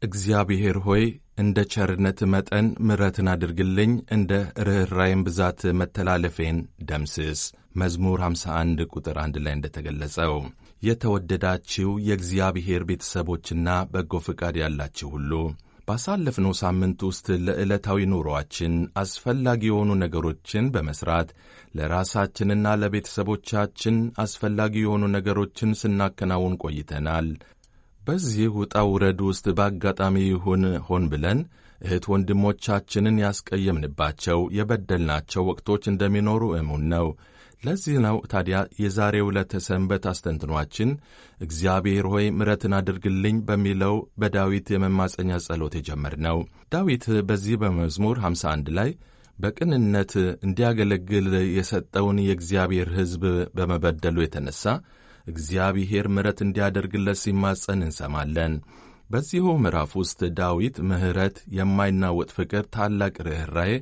እግዚአብሔር ሆይ እንደ ቸርነት መጠን ምሕረትን አድርግልኝ፣ እንደ ርኅራይም ብዛት መተላለፌን ደምስስ። መዝሙር 51 ቁጥር 1 ላይ እንደተገለጸው የተወደዳችሁ የእግዚአብሔር ቤተሰቦችና በጎ ፈቃድ ያላችሁ ሁሉ ባሳለፍነው ሳምንት ውስጥ ለዕለታዊ ኑሮአችን አስፈላጊ የሆኑ ነገሮችን በመሥራት ለራሳችንና ለቤተሰቦቻችን አስፈላጊ የሆኑ ነገሮችን ስናከናውን ቆይተናል። በዚህ ውጣ ውረድ ውስጥ በአጋጣሚ ይሁን ሆን ብለን እህት ወንድሞቻችንን ያስቀየምንባቸው የበደልናቸው ወቅቶች እንደሚኖሩ እሙን ነው። ለዚህ ነው ታዲያ የዛሬው ዕለተ ሰንበት አስተንትኗችን እግዚአብሔር ሆይ ምሕረትን አድርግልኝ በሚለው በዳዊት የመማፀኛ ጸሎት የጀመርነው። ዳዊት በዚህ በመዝሙር 51 ላይ በቅንነት እንዲያገለግል የሰጠውን የእግዚአብሔር ሕዝብ በመበደሉ የተነሣ እግዚአብሔር ምሕረት እንዲያደርግለት ሲማጸን እንሰማለን። በዚሁ ምዕራፍ ውስጥ ዳዊት ምሕረት፣ የማይናወጥ ፍቅር፣ ታላቅ ርኅራዬ፣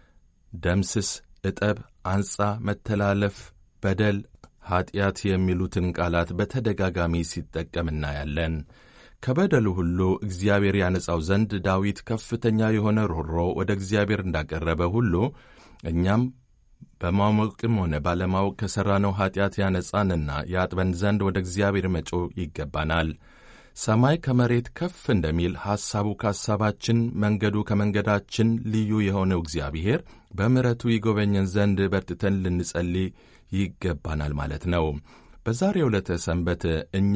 ደምስስ፣ እጠብ፣ አንጻ፣ መተላለፍ፣ በደል፣ ኀጢአት የሚሉትን ቃላት በተደጋጋሚ ሲጠቀም እናያለን። ከበደሉ ሁሉ እግዚአብሔር ያነጻው ዘንድ ዳዊት ከፍተኛ የሆነ ሮሮ ወደ እግዚአብሔር እንዳቀረበ ሁሉ እኛም በማወቅም ሆነ ባለማወቅ ከሠራነው ኀጢአት ያነጻንና ያጥበን ዘንድ ወደ እግዚአብሔር መጮህ ይገባናል። ሰማይ ከመሬት ከፍ እንደሚል ሐሳቡ ከሐሳባችን፣ መንገዱ ከመንገዳችን ልዩ የሆነው እግዚአብሔር በምሕረቱ ይጎበኘን ዘንድ በርትተን ልንጸልይ ይገባናል ማለት ነው። በዛሬው ዕለተ ሰንበት እኛ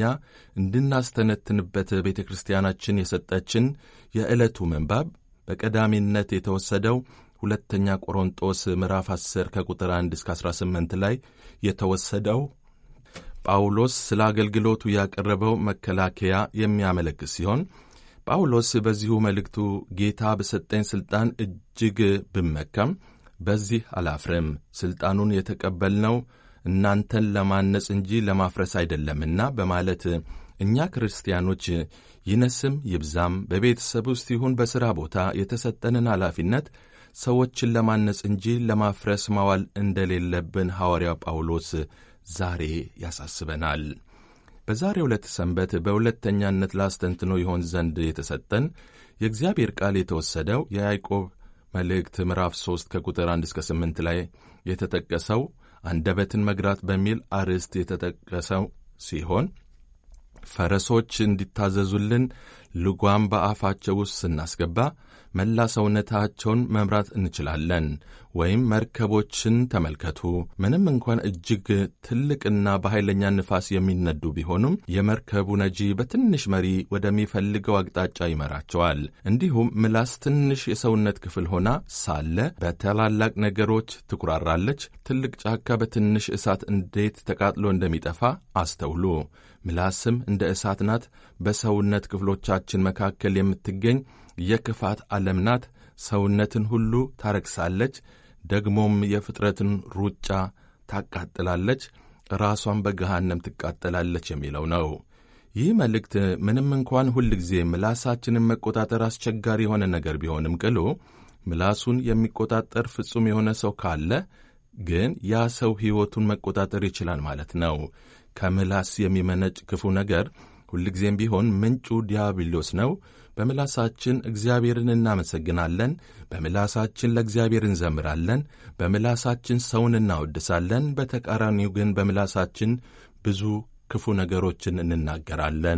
እንድናስተነትንበት ቤተ ክርስቲያናችን የሰጠችን የዕለቱ ምንባብ በቀዳሚነት የተወሰደው ሁለተኛ ቆሮንጦስ ምዕራፍ 10 ከቁጥር 1 እስከ 18 ላይ የተወሰደው ጳውሎስ ስለ አገልግሎቱ ያቀረበው መከላከያ የሚያመለክት ሲሆን ጳውሎስ በዚሁ መልእክቱ ጌታ በሰጠኝ ሥልጣን እጅግ ብመካም በዚህ አላፍርም፣ ሥልጣኑን የተቀበልነው እናንተን ለማነጽ እንጂ ለማፍረስ አይደለምና በማለት እኛ ክርስቲያኖች ይነስም ይብዛም በቤተሰብ ውስጥ ይሁን በሥራ ቦታ የተሰጠንን ኃላፊነት ሰዎችን ለማነጽ እንጂ ለማፍረስ ማዋል እንደሌለብን ሐዋርያው ጳውሎስ ዛሬ ያሳስበናል። በዛሬው ዕለት ሰንበት በሁለተኛነት ላስተንትኖ ይሆን ዘንድ የተሰጠን የእግዚአብሔር ቃል የተወሰደው የያዕቆብ መልእክት ምዕራፍ 3 ከቁጥር 1 እስከ 8 ላይ የተጠቀሰው አንደበትን መግራት በሚል አርዕስት የተጠቀሰው ሲሆን ፈረሶች እንዲታዘዙልን ልጓም በአፋቸው ውስጥ ስናስገባ መላ ሰውነታቸውን መምራት እንችላለን። ወይም መርከቦችን ተመልከቱ። ምንም እንኳን እጅግ ትልቅና በኃይለኛ ንፋስ የሚነዱ ቢሆኑም የመርከቡ ነጂ በትንሽ መሪ ወደሚፈልገው አቅጣጫ ይመራቸዋል። እንዲሁም ምላስ ትንሽ የሰውነት ክፍል ሆና ሳለ በታላላቅ ነገሮች ትኩራራለች። ትልቅ ጫካ በትንሽ እሳት እንዴት ተቃጥሎ እንደሚጠፋ አስተውሉ። ምላስም እንደ እሳት ናት። በሰውነት ክፍሎቻችን መካከል የምትገኝ የክፋት ዓለም ናት። ሰውነትን ሁሉ ታረክሳለች፣ ደግሞም የፍጥረትን ሩጫ ታቃጥላለች፣ ራሷን በገሃነም ትቃጠላለች የሚለው ነው። ይህ መልእክት ምንም እንኳን ሁል ጊዜ ምላሳችንን መቆጣጠር አስቸጋሪ የሆነ ነገር ቢሆንም ቅሉ ምላሱን የሚቆጣጠር ፍጹም የሆነ ሰው ካለ ግን ያ ሰው ሕይወቱን መቆጣጠር ይችላል ማለት ነው። ከምላስ የሚመነጭ ክፉ ነገር ሁልጊዜም ቢሆን ምንጩ ዲያብሎስ ነው። በምላሳችን እግዚአብሔርን እናመሰግናለን። በምላሳችን ለእግዚአብሔር እንዘምራለን። በምላሳችን ሰውን እናወድሳለን። በተቃራኒው ግን በምላሳችን ብዙ ክፉ ነገሮችን እንናገራለን።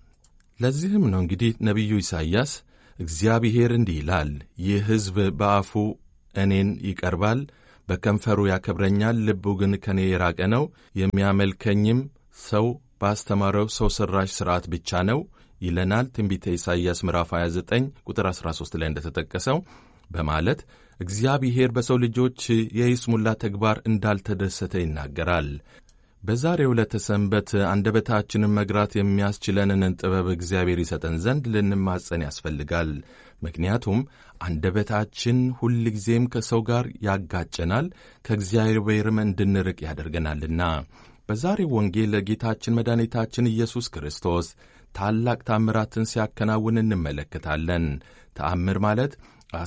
ለዚህም ነው እንግዲህ ነቢዩ ኢሳይያስ እግዚአብሔር እንዲህ ይላል፣ ይህ ሕዝብ በአፉ እኔን ይቀርባል፣ በከንፈሩ ያከብረኛል፣ ልቡ ግን ከእኔ የራቀ ነው፣ የሚያመልከኝም ሰው ባስተማረው ሰው ሠራሽ ሥርዓት ብቻ ነው ይለናል። ትንቢተ ኢሳይያስ ምዕራፍ 29 ቁጥር 13 ላይ እንደተጠቀሰው በማለት እግዚአብሔር በሰው ልጆች የይስሙላ ተግባር እንዳልተደሰተ ይናገራል። በዛሬው ዕለተ ሰንበት አንደበታችንን መግራት የሚያስችለንን ጥበብ እግዚአብሔር ይሰጠን ዘንድ ልንማጸን ያስፈልጋል። ምክንያቱም አንደበታችን ሁልጊዜም ከሰው ጋር ያጋጨናል፣ ከእግዚአብሔርም እንድንርቅ ያደርገናልና። በዛሬው ወንጌል ጌታችን መድኃኒታችን ኢየሱስ ክርስቶስ ታላቅ ታምራትን ሲያከናውን እንመለከታለን። ተአምር ማለት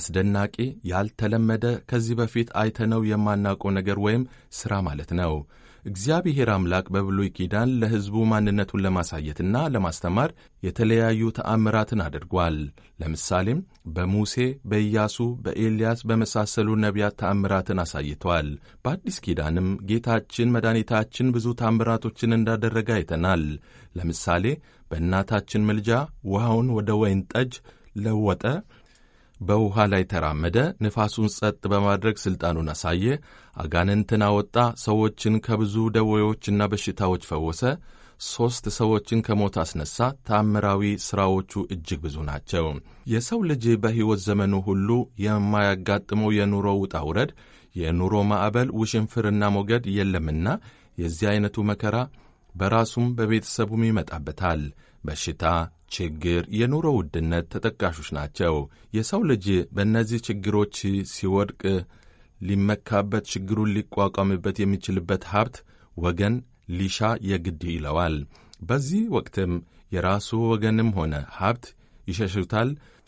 አስደናቂ፣ ያልተለመደ፣ ከዚህ በፊት አይተነው የማናውቀው ነገር ወይም ሥራ ማለት ነው። እግዚአብሔር አምላክ በብሉይ ኪዳን ለሕዝቡ ማንነቱን ለማሳየትና ለማስተማር የተለያዩ ተአምራትን አድርጓል። ለምሳሌም በሙሴ፣ በኢያሱ፣ በኤልያስ በመሳሰሉ ነቢያት ተአምራትን አሳይቷል። በአዲስ ኪዳንም ጌታችን መድኃኒታችን ብዙ ተአምራቶችን እንዳደረገ አይተናል። ለምሳሌ በእናታችን ምልጃ ውሃውን ወደ ወይን ጠጅ ለወጠ፣ በውሃ ላይ ተራመደ፣ ንፋሱን ጸጥ በማድረግ ሥልጣኑን አሳየ፣ አጋንንትን አወጣ፣ ሰዎችን ከብዙ ደዌዎችና በሽታዎች ፈወሰ፣ ሦስት ሰዎችን ከሞት አስነሣ። ታምራዊ ሥራዎቹ እጅግ ብዙ ናቸው። የሰው ልጅ በሕይወት ዘመኑ ሁሉ የማያጋጥመው የኑሮ ውጣ ውረድ፣ የኑሮ ማዕበል፣ ውሽንፍርና ሞገድ የለምና የዚህ ዐይነቱ መከራ በራሱም በቤተሰቡም ይመጣበታል። በሽታ፣ ችግር፣ የኑሮ ውድነት ተጠቃሾች ናቸው። የሰው ልጅ በእነዚህ ችግሮች ሲወድቅ ሊመካበት፣ ችግሩን ሊቋቋምበት የሚችልበት ሀብት፣ ወገን ሊሻ የግድ ይለዋል። በዚህ ወቅትም የራሱ ወገንም ሆነ ሀብት ይሸሹታል።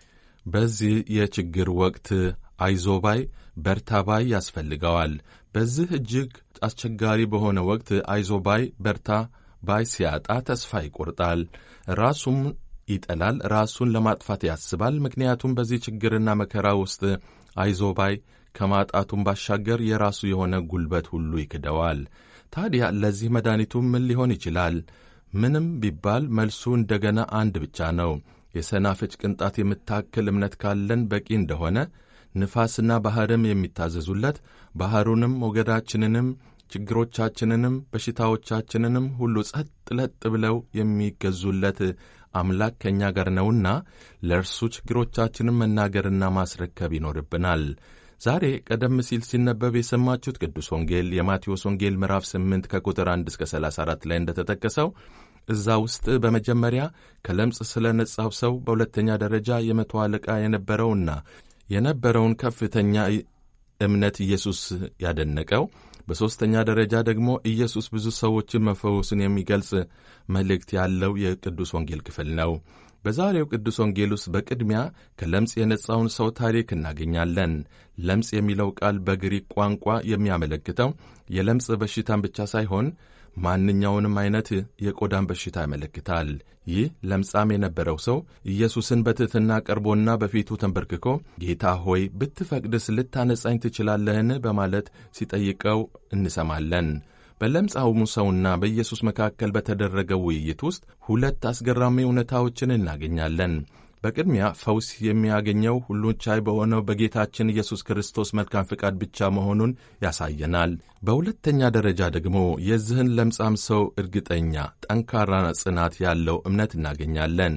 በዚህ የችግር ወቅት አይዞባይ በርታባይ ያስፈልገዋል። በዚህ እጅግ አስቸጋሪ በሆነ ወቅት አይዞባይ በርታ ባይ ሲያጣ ተስፋ ይቆርጣል፣ ራሱም ይጠላል፣ ራሱን ለማጥፋት ያስባል። ምክንያቱም በዚህ ችግርና መከራ ውስጥ አይዞባይ ከማጣቱም ባሻገር የራሱ የሆነ ጉልበት ሁሉ ይክደዋል። ታዲያ ለዚህ መድኃኒቱ ምን ሊሆን ይችላል? ምንም ቢባል መልሱ እንደገና አንድ ብቻ ነው። የሰናፍጭ ቅንጣት የምታክል እምነት ካለን በቂ እንደሆነ ንፋስና ባሕርም የሚታዘዙለት ባሕሩንም ሞገዳችንንም ችግሮቻችንንም በሽታዎቻችንንም ሁሉ ጸጥ ለጥ ብለው የሚገዙለት አምላክ ከእኛ ጋር ነውና ለእርሱ ችግሮቻችንን መናገርና ማስረከብ ይኖርብናል። ዛሬ ቀደም ሲል ሲነበብ የሰማችሁት ቅዱስ ወንጌል የማቴዎስ ወንጌል ምዕራፍ 8 ከቁጥር 1 እስከ 34 ላይ እንደተጠቀሰው እዛ ውስጥ በመጀመሪያ ከለምጽ ስለ ነጻው ሰው፣ በሁለተኛ ደረጃ የመቶ አለቃ የነበረውና የነበረውን ከፍተኛ እምነት ኢየሱስ ያደነቀው፣ በሦስተኛ ደረጃ ደግሞ ኢየሱስ ብዙ ሰዎችን መፈወስን የሚገልጽ መልእክት ያለው የቅዱስ ወንጌል ክፍል ነው። በዛሬው ቅዱስ ወንጌል ውስጥ በቅድሚያ ከለምጽ የነጻውን ሰው ታሪክ እናገኛለን። ለምጽ የሚለው ቃል በግሪክ ቋንቋ የሚያመለክተው የለምጽ በሽታን ብቻ ሳይሆን ማንኛውንም አይነት የቆዳን በሽታ ያመለክታል። ይህ ለምጻም የነበረው ሰው ኢየሱስን በትሕትና ቀርቦና በፊቱ ተንበርክኮ ጌታ ሆይ ብትፈቅድስ ልታነጻኝ ትችላለህን? በማለት ሲጠይቀው እንሰማለን። በለምጻሙ ሰውና በኢየሱስ መካከል በተደረገው ውይይት ውስጥ ሁለት አስገራሚ እውነታዎችን እናገኛለን። በቅድሚያ ፈውስ የሚያገኘው ሁሉን ቻይ በሆነው በጌታችን ኢየሱስ ክርስቶስ መልካም ፍቃድ ብቻ መሆኑን ያሳየናል። በሁለተኛ ደረጃ ደግሞ የዚህን ለምጻም ሰው እርግጠኛ፣ ጠንካራ ጽናት ያለው እምነት እናገኛለን።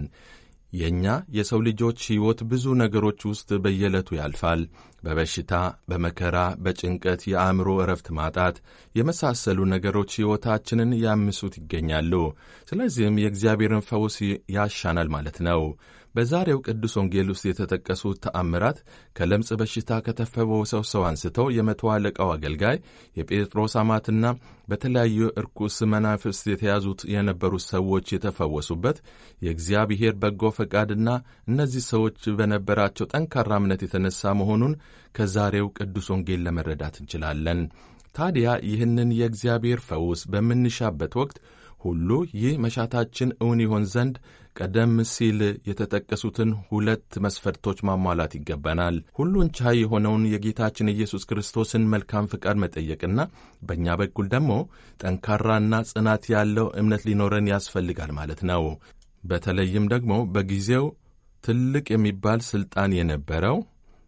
የእኛ የሰው ልጆች ሕይወት ብዙ ነገሮች ውስጥ በየዕለቱ ያልፋል። በበሽታ፣ በመከራ፣ በጭንቀት፣ የአእምሮ እረፍት ማጣት የመሳሰሉ ነገሮች ሕይወታችንን ያምሱት ይገኛሉ። ስለዚህም የእግዚአብሔርን ፈውስ ያሻናል ማለት ነው። በዛሬው ቅዱስ ወንጌል ውስጥ የተጠቀሱት ተአምራት ከለምጽ በሽታ ከተፈወሰው ሰው አንስተው የመቶ አለቃው አገልጋይ የጴጥሮስ አማትና በተለያዩ እርኩስ መናፍስት የተያዙት የነበሩት ሰዎች የተፈወሱበት የእግዚአብሔር በጎ ፈቃድና እነዚህ ሰዎች በነበራቸው ጠንካራ እምነት የተነሳ መሆኑን ከዛሬው ቅዱስ ወንጌል ለመረዳት እንችላለን። ታዲያ ይህንን የእግዚአብሔር ፈውስ በምንሻበት ወቅት ሁሉ ይህ መሻታችን እውን ይሆን ዘንድ ቀደም ሲል የተጠቀሱትን ሁለት መስፈርቶች ማሟላት ይገባናል። ሁሉን ቻይ የሆነውን የጌታችን ኢየሱስ ክርስቶስን መልካም ፍቃድ መጠየቅና በእኛ በኩል ደግሞ ጠንካራና ጽናት ያለው እምነት ሊኖረን ያስፈልጋል ማለት ነው። በተለይም ደግሞ በጊዜው ትልቅ የሚባል ሥልጣን የነበረው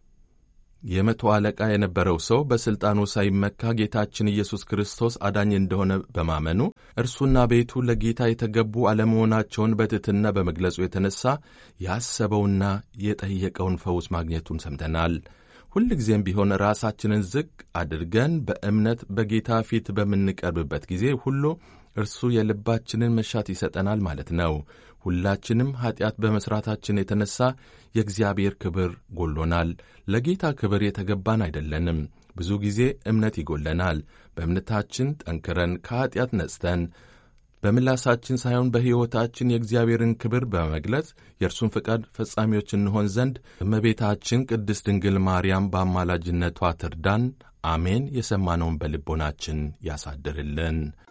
የመቶ አለቃ የነበረው ሰው በሥልጣኑ ሳይመካ ጌታችን ኢየሱስ ክርስቶስ አዳኝ እንደሆነ በማመኑ እርሱና ቤቱ ለጌታ የተገቡ አለመሆናቸውን በትሕትና በመግለጹ የተነሳ ያሰበውና የጠየቀውን ፈውስ ማግኘቱን ሰምተናል። ሁልጊዜም ቢሆን ራሳችንን ዝቅ አድርገን በእምነት በጌታ ፊት በምንቀርብበት ጊዜ ሁሉ እርሱ የልባችንን መሻት ይሰጠናል ማለት ነው። ሁላችንም ኀጢአት በመሥራታችን የተነሣ የእግዚአብሔር ክብር ጎሎናል። ለጌታ ክብር የተገባን አይደለንም። ብዙ ጊዜ እምነት ይጎለናል። በእምነታችን ጠንክረን ከኀጢአት ነጽተን በምላሳችን ሳይሆን በሕይወታችን የእግዚአብሔርን ክብር በመግለጽ የእርሱን ፈቃድ ፈጻሚዎች እንሆን ዘንድ እመቤታችን ቅድስት ድንግል ማርያም በአማላጅነቷ ትርዳን። አሜን። የሰማነውን በልቦናችን ያሳድርልን።